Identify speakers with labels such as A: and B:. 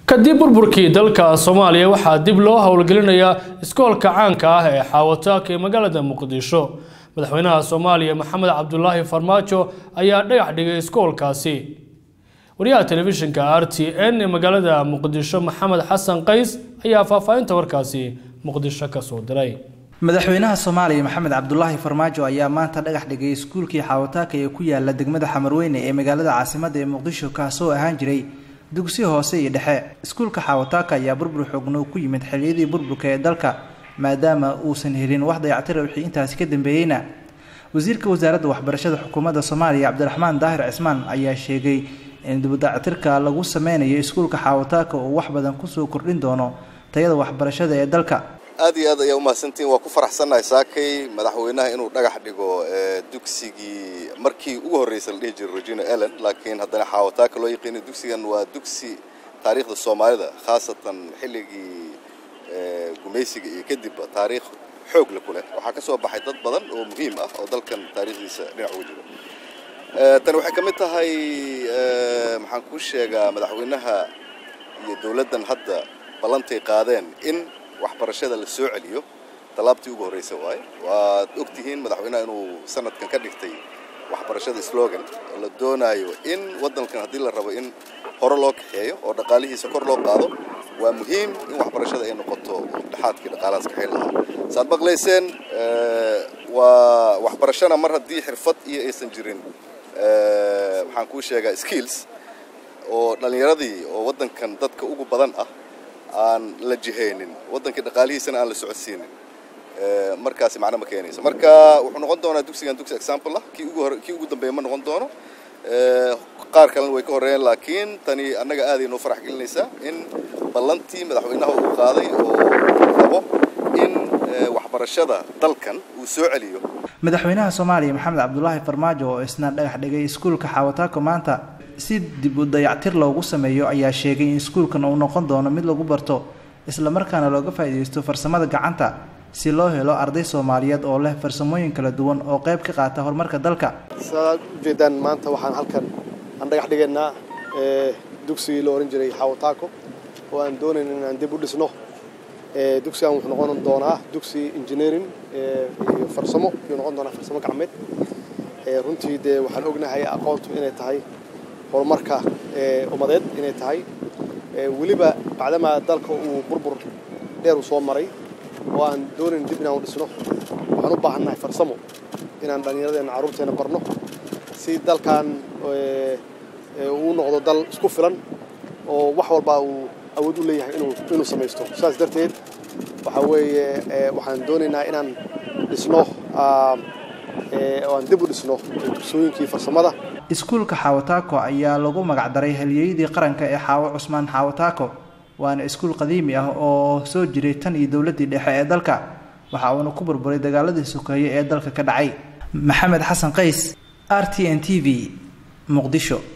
A: kadib burburkii dalka soomaaliya waxaa dib loo howlgelinayaa iskoolka caanka ah ee xaawataaka ee magaalada muqdisho madaxweynaha soomaaliya maxamed cabdulaahi farmaajo ayaa dhagax dhigay iskoolkaasi wariyaha telefishinka r t n ee magaalada muqdisho maxamed xasan qays ayaa faahfaahinta warkaasi muqdisho kasoo diray
B: madaxweynaha soomaaliya maxamed cabdulaahi farmaajo ayaa maanta dhagax dhigay iskuulkii xaawataaka ee ku yaala degmada xamarweyne ee magaalada caasimadda ee muqdisho kaasoo ahaan jiray dugsi hoose iyo dhexe iskuulka xaawataaka ayaa burbur xoogno ku yimid xilliyadii burburka ee dalka maadaama uusan helin wax dayactira wixii intaasi ka dambeeyeyna wasiirka wasaaradda waxbarashada xukuumadda soomaaliya cabdiraxmaan daahir cismaan ayaa sheegay in dibudayactirka lagu sameynayo iskuulka xaawataaka uu wax badan kusoo kordhin doono tayada waxbarashada ee dalka
C: aad iyo aad ayaa umahadsantiin waa ku faraxsannahay saakay madaxweynaha inuu dhagax dhigo dugsigii markii ugu horreysay la dhihi jiray regina ellen laakiin haddana xaawataaka loo yaqiinay dugsigan waa dugsi taariikhda soomaalida khaasatan xilligii gumaysiga iyo kadib taariikh xoog le ku leh waxaa ka soo baxay dad badan oo muhiim ah oo dalkan taariikhdiisa dhinac uga jiro tani waxay ka mid tahay maxaan kuu sheegaa madaxweynaha iyo dowladdan hadda ballantay qaadeen in waxbarashada la soo celiyo tallaabtii ugu horreysa waaye waad og tihiin madaxweynaha inuu sanadkan ka dhigtay waxbarashada slogan oo la doonaayo in waddankan haddii la rabo in hore loo kaxeeyo oo dhaqaalihiisa kor loo qaado waa muhiim in waxbarashada ay noqoto dhexaadkii dhaqaalahaas kaxayn lahaa saad maqlayseen waa waxbarashana mar haddii xirfad iyo aysan jirin maxaan kuu sheegaa skills oo dhallinyaradii oo waddankan dadka ugu badan ah aan la jihaynin waddankii dhaqaalihiisana aan la socodsiinin markaasi macno ma keenayso marka wuxuu noqon doonaa dugsigan dugsi example ah kii ugu hore kii ugu dambeeya ma noqon doono qaar kalena way ka horreeyeen laakiin tani annaga aaday noo farax gelinaysaa in ballantii madaxweynaha uu qaaday oo rabo in waxbarashada dalkan uu soo celiyo
B: madaxweynaha soomaaliya maxamed cabdulaahi farmaajo oo isna dhagax dhigay iskuulka xaawataako maanta si dib u dayactir loogu sameeyo ayaa sheegay in iskuulkan uu noqon doono mid lagu barto islamarkaana looga faa'iidaysto farsamada gacanta si loo helo arday soomaaliyeed oo leh farsamooyin kala duwan oo qayb ka qaata horumarka dalka
D: saad ujeedaan maanta waxaan halkan aan dhagax dhigaynaa dugsigii la ohan jiray xaawataako oo aan doonayn inaan dib u dhisno dugsigan wuxuu noqon doonaa dugsi engineering iyo farsamo ayuu noqon doonaa farsamo gacmeed runtii dee waxaan ognahay aqoontu inay tahay horumarka ummadeed inay tahay weliba bacdamaa dalka uu burbur dheer uu soo maray oo aan doonayn dib inaan u dhisno waxaan u baahannahay farsamo inaan dhallinyaradeenna carruurteenna barno si dalkan uu noqdo dal isku filan oo wax walbaa uu awood u leeyahay inuu samaysto saas darteed waxaa weeye waxaan doonaynaa inaan dhisno oo aan dib u dhisno dugsooyinkii farsamada
B: iskuulka xaawataako ayaa lagu magacdaray halyeeyadii qaranka ee xaawo cusmaan xaawataako waana iskuul qadiimi ah oo soo jiray tan iyo dowladdii dhexe ee dalka waxa uuna ku burburay dagaaladii sokeeye ee dalka ka dhacay maxamed xasan qays r t n t v muqdisho